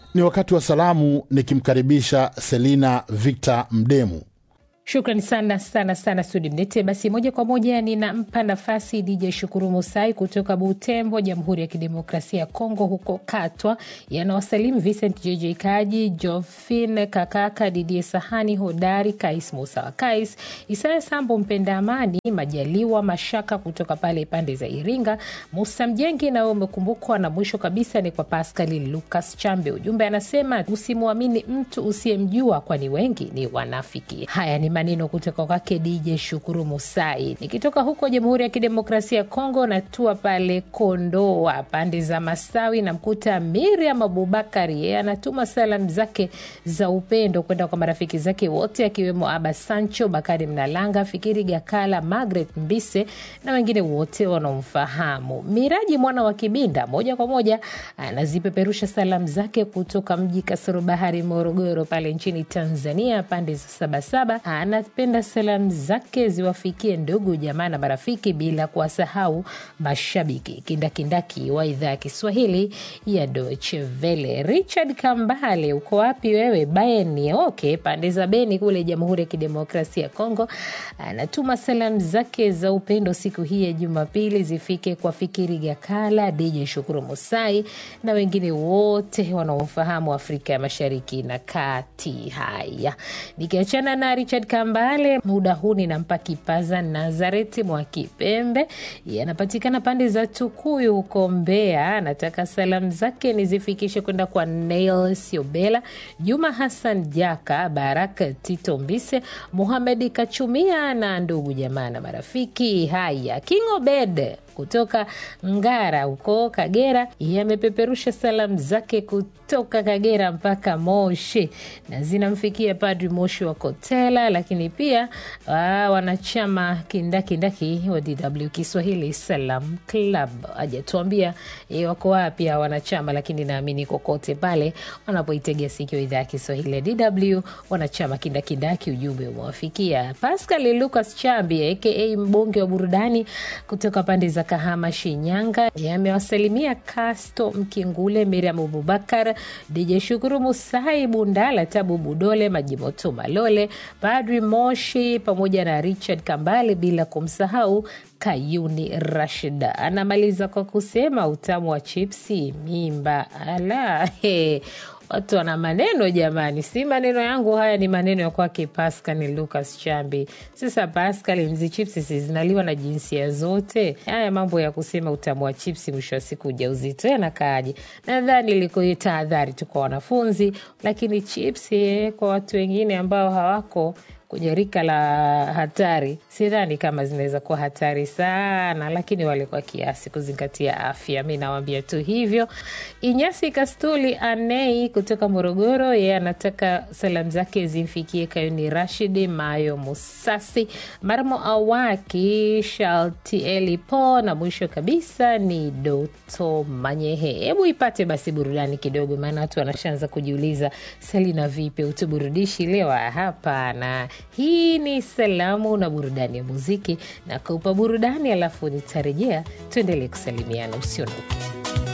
Ni wakati wa salamu, nikimkaribisha Selina Victor Mdemu. Shukrani sana sana sana Sudi Mnete. Basi moja kwa moja ninampa nafasi DJ Shukuru Musai kutoka Butembo, Jamhuri ya Kidemokrasia ya Kongo, huko Katwa. Yanawasalimu Vincent JJ Kaji, Jofin Kakaka, Didie Sahani Hodari, Kais Musa wa Kais, Isaya Sambo, Mpenda Amani, Majaliwa Mashaka kutoka pale pande za Iringa, Musa Mjengi nawe umekumbukwa, na mwisho kabisa ni kwa Paskali Lucas Chambe. Ujumbe anasema usimwamini mtu usiyemjua, kwani wengi ni wanafiki. Haya ni maneno kutoka kwake DJ Shukuru Musai. Nikitoka huko Jamhuri ya Kidemokrasia ya Kongo, natua pale Kondoa pande za Masawi, namkuta Miriam Abubakari, yeye anatuma salamu zake za upendo kwenda kwa marafiki zake wote akiwemo Aba Sancho, Bakari Mnalanga, Fikiri Gakala, Margaret Mbise na wengine wote wanaomfahamu. Miraji mwana wa Kibinda moja kwa moja anazipeperusha salamu zake kutoka mji kasoro bahari Morogoro pale nchini Tanzania, pande za Sabasaba anapenda salamu zake ziwafikie ndugu jamaa na marafiki bila kuwasahau mashabiki kindakindaki wa idhaa ya Kiswahili ya Deutsche Welle. Richard Kambale, uko wapi wewe? Bayeni oke pande za Beni kule Jamhuri ya Kidemokrasia ya Kongo, anatuma salamu zake za upendo siku hii ya Jumapili zifike kwa Fikiri Gakala, DJ Shukuru Musai na wengine wote wanaofahamu Afrika ya Mashariki na Kati. Haya, nikiachana na Richard Kambale, muda huu ninampa kipaza Nazareti mwa Kipembe, yanapatikana pande za Tukuyu huko Mbeya. Anataka salamu zake nizifikishe kwenda kwa Nail Siobela, Juma Hassan Jaka, Baraka Tito Mbise, Muhamedi Kachumia na ndugu jamaa na marafiki. Haya, King Obed kutoka Ngara huko Kagera yamepeperusha salamu zake kutoka Kagera mpaka Moshi na zinamfikia Padri Moshi wa Kotela, lakini pia aa, wanachama kindakindaki wa DW Kiswahili Salam Club. Hajatuambia e, wako wapi hawa wanachama, lakini naamini kokote pale wanapoitegea sikio idhaa ya Kiswahili ya DW, wanachama kindakindaki, ujumbe umewafikia. Pascal Lucas Chambi aka mbunge wa burudani kutoka pande za Kahama, Shinyanga, yamewasalimia Kasto Mkingule, Miriam Abubakar, DJ Shukuru Musai, Bundala Tabu Budole, Majimoto Malole, Padri Moshi pamoja na Richard Kambale, bila kumsahau Kayuni Rashida. Anamaliza kwa kusema utamu wa chipsi mimba. Ala, he. Watu wana maneno jamani, si maneno yangu haya, ni maneno ya kwake Pascal ni Lucas Chambi. Sasa Pascal, mzi chipsi si zinaliwa na jinsia zote? Haya mambo ya kusema utamu wa chipsi, mwisho wa siku ujauzito yanakaaje? Nadhani ilikuwa tahadhari tu kwa wanafunzi, lakini chipsi kwa watu wengine ambao hawako kwenye rika la hatari, sidhani kama zinaweza kuwa hatari sana, lakini wale kwa kiasi, kuzingatia afya. Mi nawambia tu hivyo. Inyasi Kastuli Anei kutoka Morogoro, yeye anataka salamu zake zimfikie Kayuni Rashidi, Mayo Musasi, Marmo Awaki, Shaltieli Po na mwisho kabisa ni Doto Manyehe. Hebu ipate basi burudani kidogo, maana watu wanashaanza kujiuliza, Selina vipi, utuburudishi leo? Hapana. Hii ni salamu na burudani ya muziki na kupa burudani, alafu nitarejea tuendelee kusalimiana. Usiondoke.